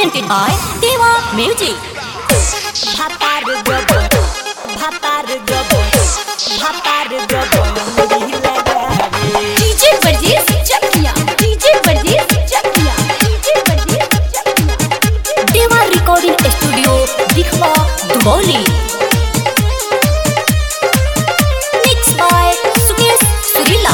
presented by Deva Music. ভাতার গব ভাতার গব ভাতার গব মুড়ি লাগাবে DJ Varjees Chakia. DJ Varjees Chakia. DJ Varjees Chakia. Deva Recording Studio, Dikhwa, Duboli. Mixed by Sukesh Surila.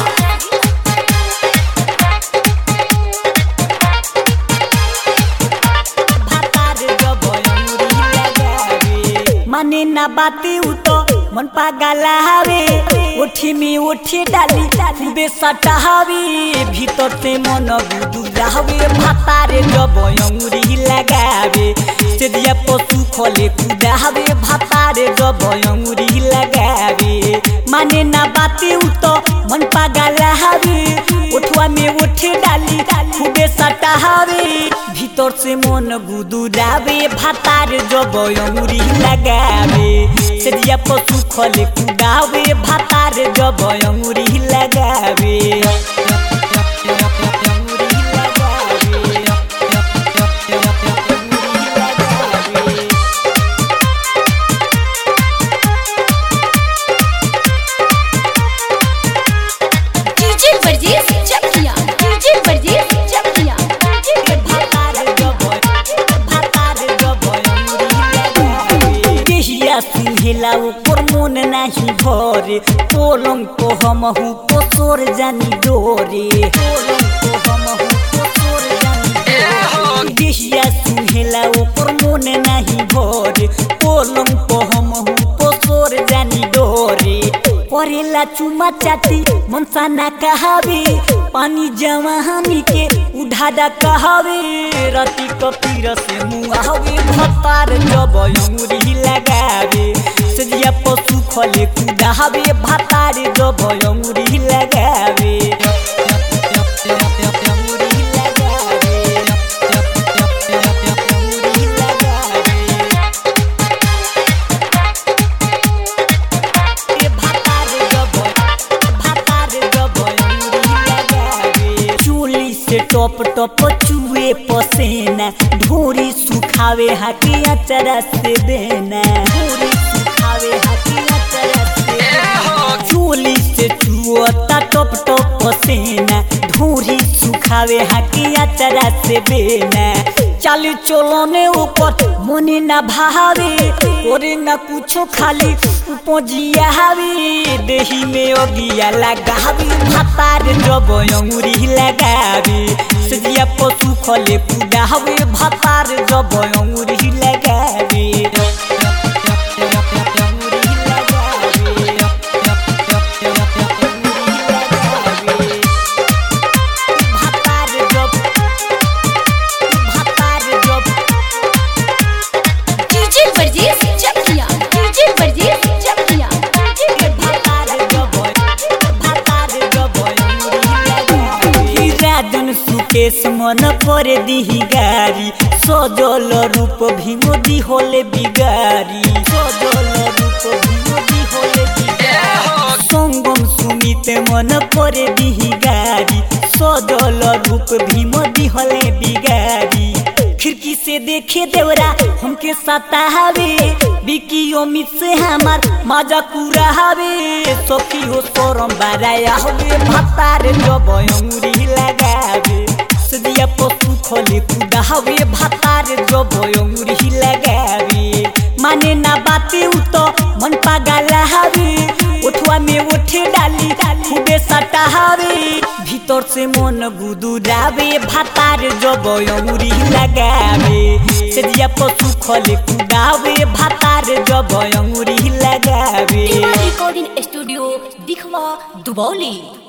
ভাতার গব মুড়ি লাগাবে মানে না বাতি উতো মন পাগালা হবে উঠি মি উঠি ডালি ডালি সটা হবে ভিতরতে মন গুদুরা হবে ভাতারে গব মুড়ি লাগাবে সেদিয়া পশু খলে কুদা হবে ভাতারে গব মুড়ি লাগাবে মানে না বাতি উতো মন পাগালা হবে উঠवा में उठे डाली खूबे सटा हवे भीतर से मन गुदुरावे भातार जब अंगुरी लगावे सेदिया पशु खले कुदावे भातार जब अंगुरी लगावे अंगुरी लगावे DJ Varjees Chakia. DJ Varjees Chakia. DJ भातार जब भातार जब अंगुरी लगावे देहिया सुहेला ओकर मन नाही भरे पोलंग को हमहु पोसोर जानी डोरे पोलंग को हमहु पोसोर जानी डोरे देहिया सुहेला ओकर मन नाही भरे पोलंग को हमहु पोसोर जानी डोरे करेला चुमा चाटी मनसा ना कहावे पानी जवानी के उठादा कहावे रति कपीर से मुहावे भतार जब अंगुरी लगावे सजिया पशु खले कुदावे भतार जब अंगुरी लगावे अंगुरी लगावे अंगुरी लगावे ए भातार गब भातार गब अंगुरी लगावे चूली से टप टप चुए पसेना ढोरी सुखावे हाथी अचरा से देना ढोरी सुखावे हाथी अचरा से देना चूली से चुअता टप टप पसेना ढोरी सुखावे हाथी अचरा से देना चाली चोलने ऊपर मने ना भावे ओरे ना कुछो खाली उपजिया हावे देही में ओगिया लगावे भातार जब अंगुरी लगावे सजिया पशु खले कुदावे भातार जब अंगुरी लगावे अंगुरी लगावे भातार जब भातार जब DJ Varjees Chakia. DJ Varjees Chakia. DJ भातार जब भातार जब अंगुरी लगावे राजन सुकेश मन पर दिही गारी सजल रूप भीमोदी होले बिगारी सजल रूप भीमोदी होले बिगारी संगम सुमित मन पर दिही गारी सजल रूप भीमोदी होले बिगारी खिड़की से देखे देवरा हमके सतावे बिकी अमित से हमार मजा कुरावे सखी हो सोरम बाराया होवे भातार जब अंगुरी लगावे सदिया पशु खोले कुदावे भातार जब अंगुरी लगावे माने ना बाते उतो मन पागला हवे उठवा में उठे डाली खूबे सटावे भीतर से मन गुदुरावे भातार जब अंगुरी लगावे सदिया पशु खोले कुदावे भातार जब अंगुरी लगावे Deva Recording Studio, Dikhwa, Duboli.